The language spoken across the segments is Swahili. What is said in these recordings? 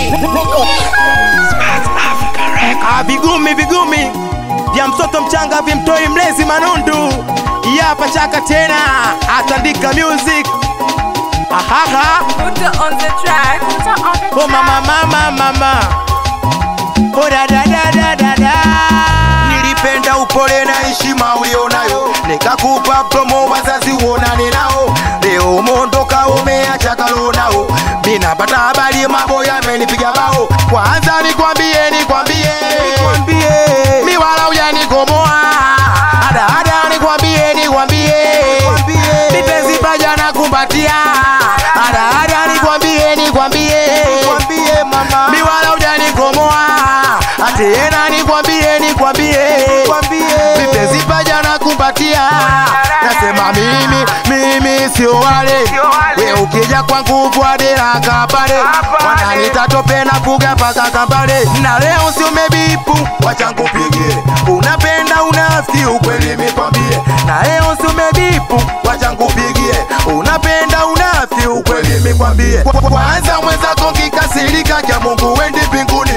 Ah, vigumi vigumi vya mtoto mchanga vimtoi mlezi manundu yapa chaka tena atandika music ahaha Put on the track. Put on the oh mama mama mama oh da da da da da da nilipenda upole na heshima ulionayo nikakupa promo wazazi uonane nao leo umondoka umeacha kalo nao minapata habari mambo yamenipiga bao kwanza nikwambie nikwambie nikwambie miwala ujanikomoa ada ada nikwambie nikwambie mipenzi paja na kumbatia ada ada nikwambie nikwambie nikwambie mama miwala ujanikomoa atena nikwambie nikwambie nikwambie mipenzi paja na kumbatia nasema mimi mimi sio wale we ukija kwangu bwadela kapale wananita tope na fuga paka kapale na leo si umebipu wacha nkupigie unapenda unafiki ukweli mikwambie na leo si umebipu wacha nkupigie unapenda unafiki ukweli mikwambie Kwa- kwa- kwanza mwenzako kikasirika kya mungu wendi mbinguni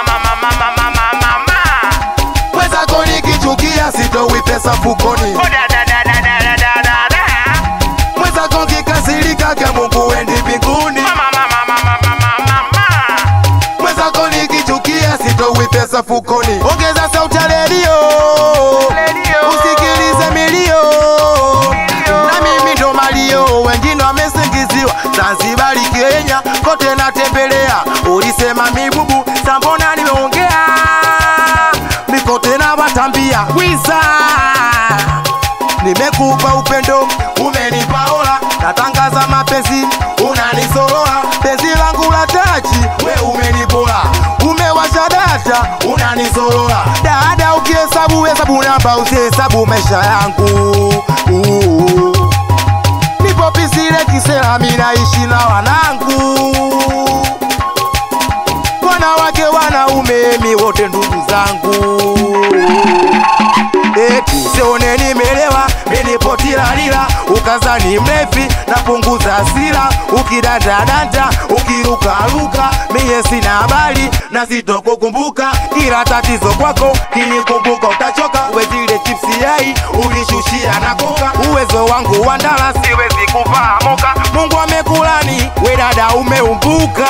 mwenzako nikichukia sitowi pesa fukoni mwenzako kikasirika kya mungu wendi mbinguni mwenzako nikichukia sitowi pesa fukoni ongeza sauti ya redio usikilize milio na mimi ndo malio wengine wamesingiziwa zanzibari kenya kote natembelea ulisema mibubu sambona nimeongea mikote na watambia wiza nimekupa upendo umenipa ola natangaza mapenzi unanisorola penzi langu la tachi we umenipola umewasha data unanisorola dada ukihesabu hesabu namba usihesabu maisha yangu Uu. nipo pisile kisela minaishi na wanangu wanawake wanaume mi wote ndugu zangu eti sione nimelewa minipotilalila ukazani mlevi napunguza hasira ukidandadanda ukirukaruka miye sina habari na sitokukumbuka ila tatizo kwako kinikumbuka utachoka uwezile chipsi yai ulishushia na koka uwezo wangu wa ndala siwezi kuvaa moka mungu amekulani we dada umeumbuka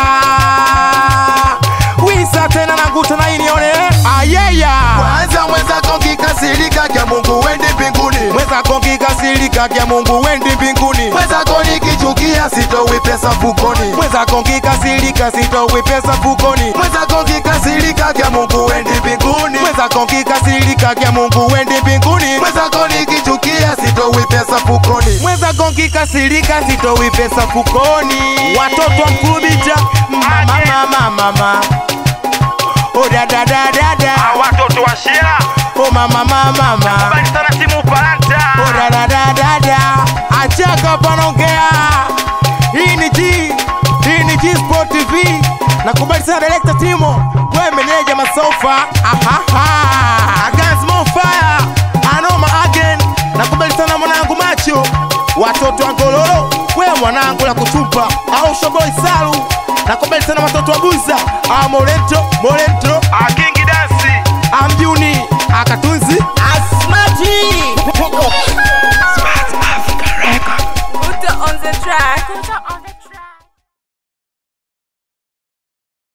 wisa tena naguta na inione ayeya kwanza mwenzako kikasirika kya mungu wendi mbinguni mwenzako kikasirika kya mungu wendi mbinguni mwenzako nikichukia sitowi pesa fukoni mwenzako kikasirika sitowi pesa fukoni mwenzako kikasirika kya mungu wendi mbinguni mwenzako kikasirika kya mungu wendi mbinguni mwenzako nikichukia sitowi pesa fukoni mwenzako kikasirika sitowi pesa fukoni watoto wa mkulubita mama mama mama Oh da da da da da watoto wa shera Oh mama mama mama bali sana timu Ufaransa Oh da da da da da Achaka panaongea Hii ni G Hii ni G Sport TV Nakubali sana director Timo Wewe meneja masofa Ahaha Against more fire Anoma again Nakubali sana mwanangu macho Watoto wa Ngololo Wewe mwanangu la kutupa Au shoboi salu Nakubali sana watoto wa Buza Ah Morento Morento Ah,